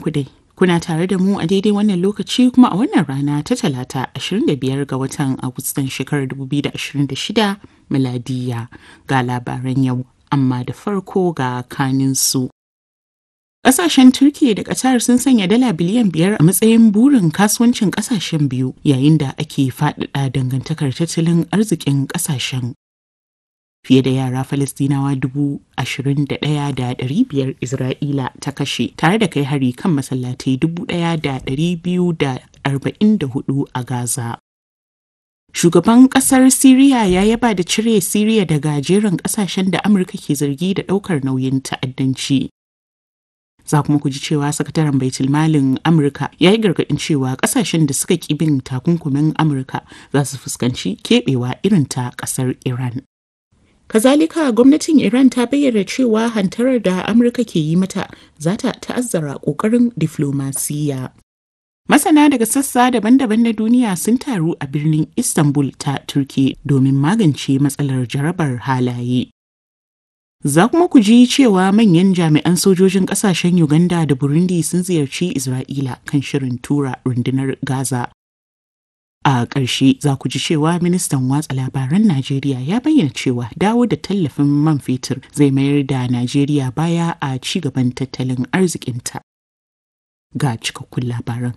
ku dai. Kuna tare da mu a daidai wannan lokaci kuma a wannan rana ta talata 25 ga watan Agustan shekarar 2026 miladiya ga labaran yau, amma da farko ga kaninsu. Ƙasashen Turkiyya da Qatar sun sanya dala biliyan biyar a matsayin burin kasuwancin ƙasashen biyu yayin da ake faɗaɗa dangantakar tattalin arzikin ƙasashen. Fiye da yara Falistinawa dubu ashirin da ɗaya da ɗari biyar Isra'ila ta kashe tare da kai hari kan masallatai dubu ɗaya da ɗari biyu da arba'in da hudu a Gaza. Shugaban ƙasar Siriya ya yaba da cire Siriya daga jerin ƙasashen da Amurka ke zargi da ɗaukar nauyin ta'addanci. za kuma ku ji cewa sakataren baitul malin amurka ya yi gargaɗin cewa ƙasashen da suka ƙi bin takunkumin amurka za su fuskanci keɓewa irin ta ƙasar iran kazalika gwamnatin iran ta bayyana cewa hantarar da amurka ke yi mata za ta ta'azzara ƙoƙarin diflomasiyya Masana daga sassa daban-daban na duniya sun taru a birnin Istanbul ta Turki domin magance matsalar jarabar halaye. Za kuma ku ji cewa manyan jami'an sojojin kasashen Uganda da Burundi sun ziyarci Isra'ila kan shirin tura rundunar Gaza. A ƙarshe za ku ji cewa ministan watsa labaran Najeriya ya bayyana cewa dawo da tallafin man fetur zai mayar da Najeriya baya a ci gaban tattalin arzikinta. Ga cikakkun labaran.